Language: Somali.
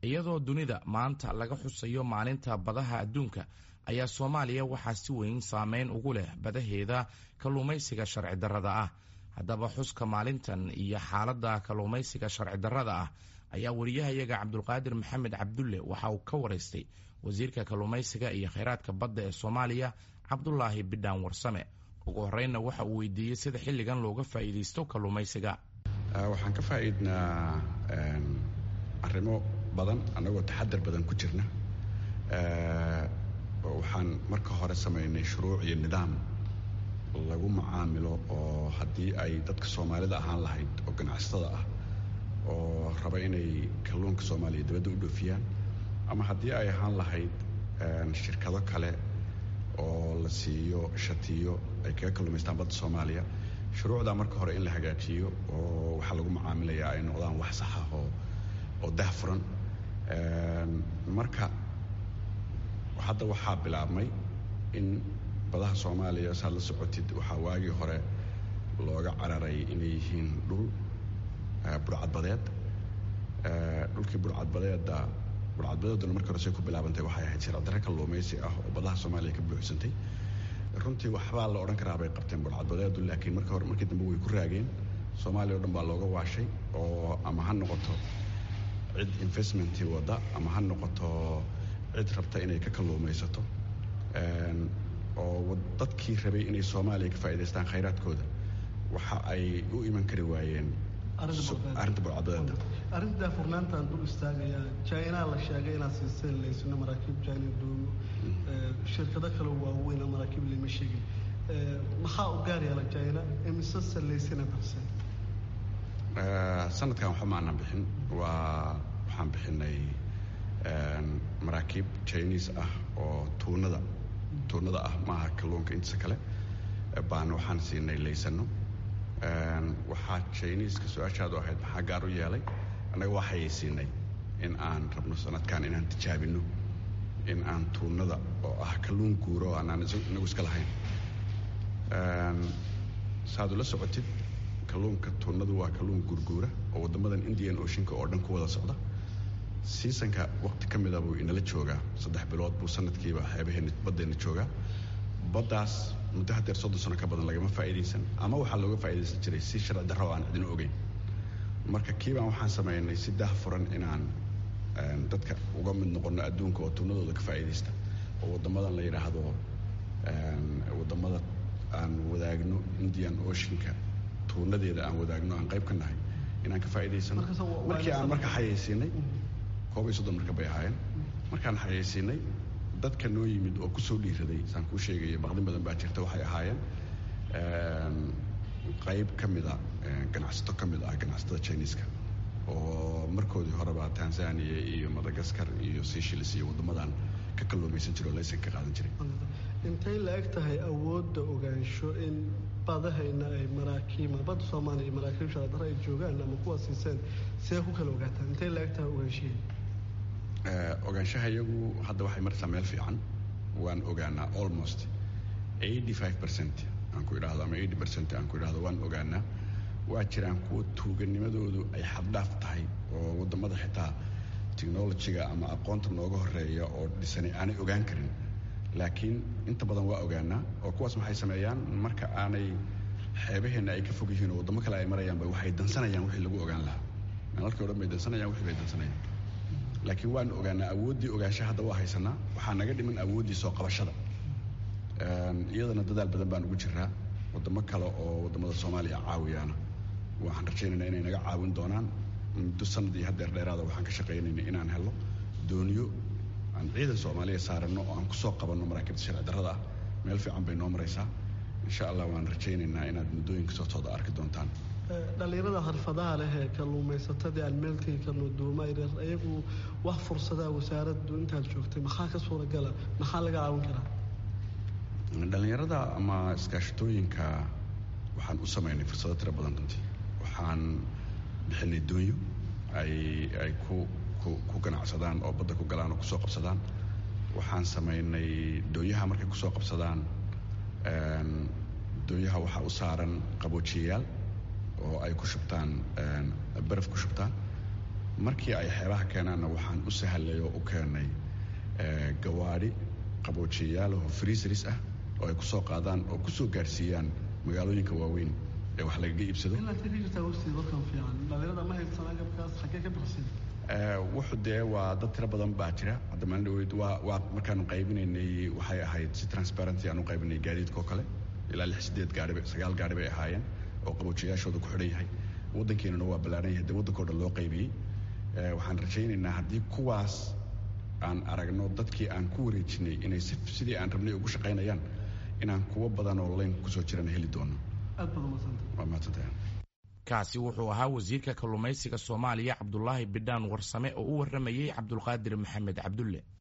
iyadoo dunida maanta laga xusayo maalinta badaha adduunka ayaa soomaaliya waxaa si weyn saameyn ugu leh badaheeda kalluumaysiga sharci darrada ah haddaba xuska maalintan iyo xaaladda kalluumaysiga sharci darrada ah ayaa wariyahayaga cabdulqaadir maxamed cabdulle waxa uu ka waraystay wasiirka kalluumaysiga iyo kheyraadka badda ee soomaaliya cabdulaahi bidhaan warsame ugu horreynna waxa uu weydiiyey sida xilligan looga faa'iidaysto kalluumaysiga waxaan ka faa'iidnaa arrimo badan annagoo taxadar badan ku jirna waxaan marka hore samaynay shuruuc iyo nidaam lagu macaamilo oo haddii ay dadka soomaalida ahaan lahayd oo ganacsatada ah oo raba inay kalluunka soomaaliya dibadda u dhoofiyaan ama haddii ay ahaan lahayd shirkado kale oo la siiyo shatiyo ay kaga kalluumaystaan badda soomaaliya shuruucdaa marka hore in la hagaajiyo oo waxaa lagu macaamilayaa ay noqdaan wax saxa oo oo dahfuran marka hadda waxaa bilaabmay in badaha soomaaliya saad la socotid waxaa waagii hore looga cararay inay yihiin dhul burcadbadeed dhulkii burcadbadeeda burcadbadeeduna markii hore say ku bilaabantay waxay ahayd sharcidare kalluumaysi ah oo badaha soomaaliya ka buuxsantay runtii waxbaa la odhan karaa bay qabteen burcadbadeedu laakiin marka hore markii dambe way ku raageen soomaaliya o dhan baa looga waashay oo ama ha noqoto cid investmentii wadda ama ha noqoto cid rabta inay ka kalluumaysato oo dadkii rabay inay soomaaliya ka faa'idaystaan khayraadkooda waxa ay u iman kari waayeen arrinta burcadbadeeda arrinta daafurnaantaan dul istaagayaa jainaa la sheegay inaad siiseen laysno maraakiib jaina doomo shirkado kale waaweyn maraakiib lama sheegin maxaa u gaar yaala jaina imise salaysina baxseen sanadkan waxba ma aanan bixin waa waxaan bixinay maraakiib jiniis ah oo tuunada tuunada ah maaha kalluunka intiisa kale baana waxaan siinay laysano waxaa jiniiska su-aashaadu ahayd maxaa gaar u yeelay annaga waxayay siinay in aan rabno sanadkan inaan tijaabino in aan tuunada oo ah kalluun guuro oo aanaan inagu iska lahayn saad ula socotid kalluunka tuunadu waa kalluun guurguura oo waddamadan indian oceanka oo dhan ku wada socda siisanka waqti ka mida buu inala joogaa saddex bilood buu sanadkiiba xeebaheenna baddeenna joogaa baddaas muddo hadeer soddon sano ka badan lagama faa'iidaysan ama waxaa looga faa'iidaysan jiray si sharci darro oo aan cidina ogeyn marka kiibaan waxaan samaynay si dah furan inaan dadka uga mid noqonno adduunka oo tuunadooda ka faa'iidaysta oo waddamadan la yidhaahdo waddamada aan wadaagno indian oceanka tuunadeeda aan wadaagno aan qayb ka nahay inaan ka faa'iidaysano markii aan marka xayaysiinay koob iyo soddon marka bay ahaayeen markaan xayaysiinay dadka noo yimid oo kusoo dhiiraday saan kuu sheegaya baqdin badan baa jirta waxay ahaayeen qayb ka mida ganacsato ka mid ah ganacsatada jiniiska oo markoodii horeba tanzania iyo madagaskar iyo seychelles iyo waddamadan ka kalluumaysan jira oo laysan ka qaadan jiray intay la eg tahay awoodda ogaansho in badahayna ay maraakiima badda soomaaliya iyo maraakiib sharadaro ay joogaan ama kuwa siiseen sidee ku kala ogaataan intay la eg tahay ogaanshihi ogaanshaha iyagu hadda waxay martaa meel fiican waan ogaanaa almost eighty five percent aan ku idhaahdo ama eighty percent aan ku idhahdo waan ogaanaa waa jiraan kuwa tuuganimadoodu ay xaddhaaf tahay oo waddamada xitaa technolojiga ama aqoonta nooga horeeya oo dhisanay aanay ogaan karin laakiin inta badan waa ogaanaa oo kuwaas maxay sameeyaan marka aanay xeebaheenna ay ka fog yihiin oo waddamo kale ay marayaanba waxay dansanayaan wixii lagu ogaan lahaa nalalkii o dhan bay dansanayaan wixii bay dansanayaan laakiin waan ogaanaa awooddii ogaansha hadda waa haysanaa waxaa naga dhiman awooddii soo qabashada iyadana dadaal badan baan ugu jiraa waddamo kale oo waddamada soomaaliya caawiyaana waxaan rajaynaynaa inay naga caawin doonaan muddo sanadii hadeer dheeraada waxaan ka shaqaynaynay inaan helo dooniyo aan ciidan soomaaliya saaranno oo aan kusoo qabanno maraakiibta sharci darrada ah meel fiican bay noo maraysaa insha allah waan rajaynaynaa inaad muddooyinka soo socda arki doontaan dhallinyarada xirfadaha leh ee kalluumaysatadii aan meelkii kalluuduuma yaryar ayagu wax fursadaha wasaaraddu intaad joogtay maxaa ka suuragala maxaa laga caawin karaa dhallinyarada ama iskaashatooyinka waxaan u samaynay fursado tiro badan runtii waxaan bixinay doonyo ay ay ku ku ku ganacsadaan oo badda ku galaan oo kusoo qabsadaan waxaan samaynay doonyaha markay kusoo qabsadaan doonyaha waxaa u saaran qaboojiyayaal oo ay ku shubtaan baraf ku shubtaan markii ay xeebaha keenaanna waxaan u sahlay oo u keenay gawaadhi qaboojiyayaalaho freeseris ah oo ay kusoo qaadaan oo kusoo gaarsiiyaan magaalooyinka waaweyn ee wax lagaga iibsado wuxuu dee waa dad tiro badan baa jira hadda maalin dhaweyd waa waa markaanu qaybinaynay waxay ahayd si transparency aan u qaybinay gaadiidka oo kale ilaa lix sideed gaari sagaal gaari bay ahaayeen oo qaboojiyayaashooda ku xidhan yahay waddankeenuna waa ballaaran yahay dee waddankao dhan loo qaybiyey waxaan rajaynaynaa haddii kuwaas aan aragno dadkii aan ku wareejinay inay sidii aan rabnay ugu shaqaynayaan inaan kuwo badan oo layn kusoo jiran heli doono waa mahadsantahay kaasi wuxuu ahaa wasiirka kalluumaysiga soomaaliya cabdulaahi bidhaan warsame oo u warramayey cabdulqaadir maxamed cabdulle